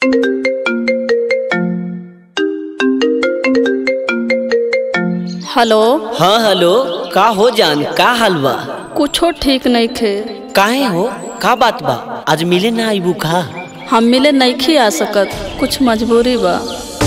hello हाँ hello का हो जान का हाल बा कुछो ठीक नहीं खे काहे हो का बात बा आज मिले ना आईबू का हम मिले नहीं आ सकत कुछ मजबूरी बा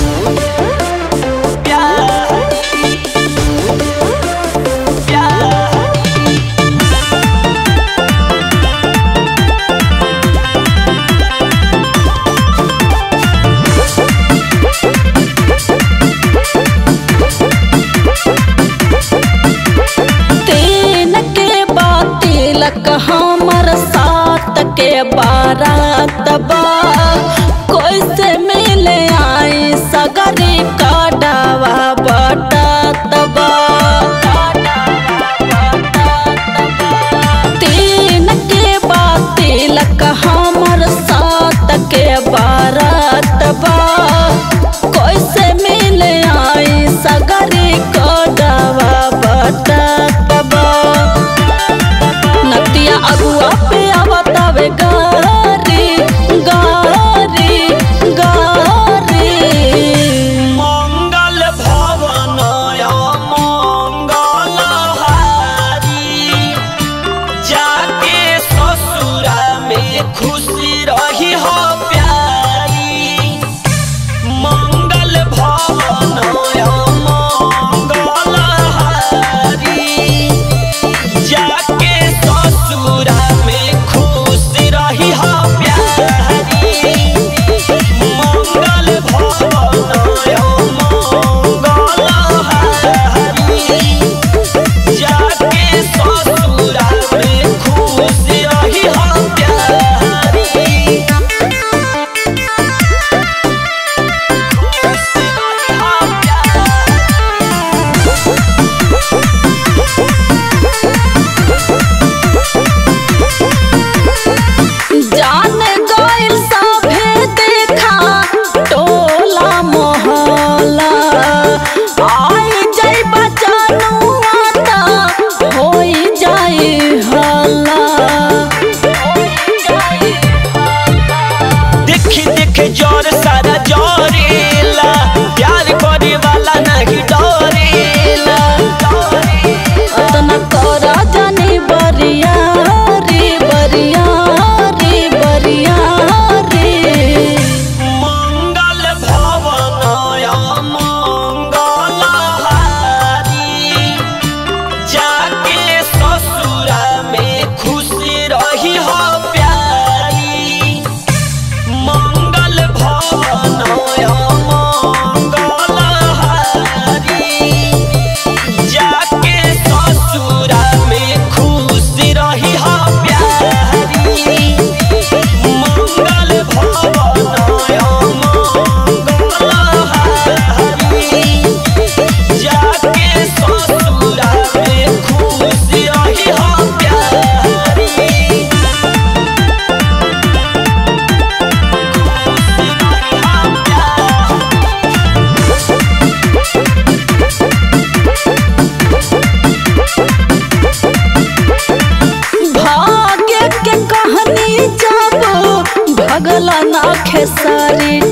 तीन के बातिलक हमर सात के बारात बा कोई से मिले आई सगरी कडावा बटात बा तीन के बातिलक हमर सात के बारात बा कोई से मिले आई सगरी कडावा बटात बा नतिया अगुआ पे आवतावे गारी गारी गारी मंगल भवन मंगल हारी जाके ससुरा में खुशी रही हो प्यारी मंगल भवन मंगल हारी जाके ससुरा में खुश रही हो प्यारी मंगल भवन मंगल हारी जाके ससुरा में खुश रही हो प्यारी खुश रही हो जान गइल सभे देखा टोला मोहल्ला आई जाई बचनुआ त होई जाई हल्ला देखी देखी जोर सारा जोरेला प्यार करे वाला नहीं डरेला अतना करा जानी बरिया रे बरिया रे बरिया रे मंगल भवन मंगल हारी जाके ससुरा में खुशी रही हो प्यारी मंगल भवन मंगल हारी जाके ससुरा में खुश रही हो प्यारी मंगल भवन मंगल हारी जाके ससुरा में खुश रही हो प्यारी खुश रही हो प्यारी भाग्य के कहानी जब भगला ना खेसारी